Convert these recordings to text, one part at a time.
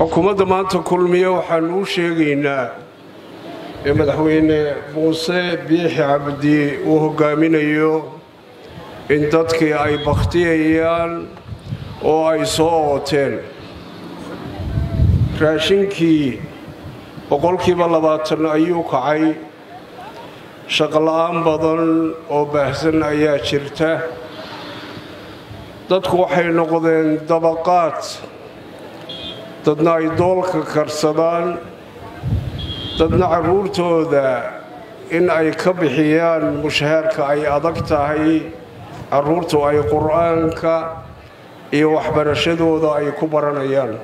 xukuumadda maanta kulmiye waxaanu u sheegaynaa ee madaxweyne muuse biixi cabdi uu hogaaminayo in dadkii ay bakhtiyayaan oo ay soo ooteen raashinkii boqolkiiba labaatan ayuu kacay shaqola'aan badan oo baahsan ayaa jirta dadku waxay noqdeen dabaqaad dadna ay doolka karsadaan dadna carruurtooda in ay ka bixiyaan mushahaarka ay adag tahay carruurtu ay qur'aanka iyo waxbarashadooda ay ku baranayaan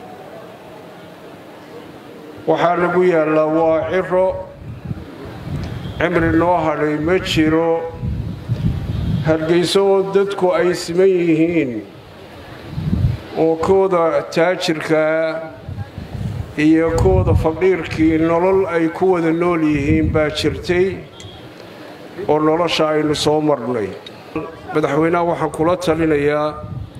waxaa lagu yaallaa waa ciro cimri noo hadhay ma jiro hargayso oo dadku ay siman yihiin oo kooda taajirkaa iyo kooda faqiirkii nolol ay ku wada nool yihiin baa jirtay oo nolosha aynu soo marnay madaxweynaha waxaan kula talinayaa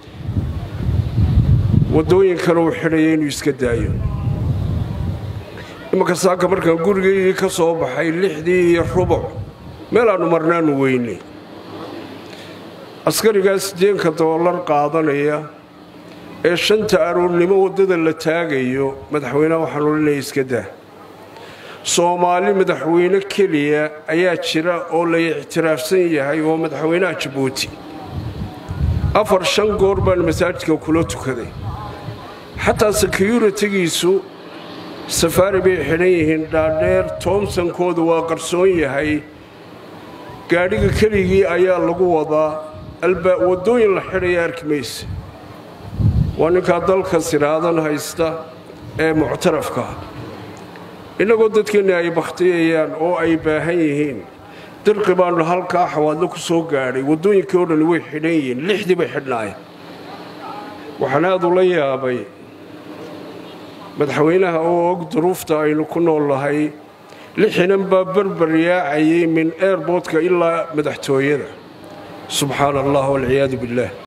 waddooyinkan uu xidhaya inuu iska daayo imanka saaka markaan gurigaygii ka soo baxay lixdii iyo rubuc meel aannu marnaanu weynay askarigaa sideenka doolar qaadanaya ee shanta aroornimo waddada la taagayo madaxweyneha waxaan olinaya iska daa soomaali madaxweyne keliya ayaa jira oo la ictiraafsan yahay oo madaxweynaha jabuuti afar shan goor baan masaajidka kula tukaday xataa sekiyuritigiisu safaari bay xidhan yihiin dhaadheer toomsankooda waa qarsoon yahay gaadhiga keligii ayaa lagu wadaa waddooyin la xidhaya arki mayse waa ninkaa dalka siraadan haysta ee muctarafka innagoo dadkeenni ay bakhtiyayaan oo ay baahan yihiin dirqi baannu halkaa xawaadlo ku soo gaadhay waddooyinkii oo dhan way xidhan yihiin lixdii bay xidhnaayeen waxaan aad ula yaabay madaxweynaha oo og duruufta aynu ku nool nahay lixinan baa berber yaacayay min eerboodka ilaa madaxtooyada subxaana allah walciyaadu billaah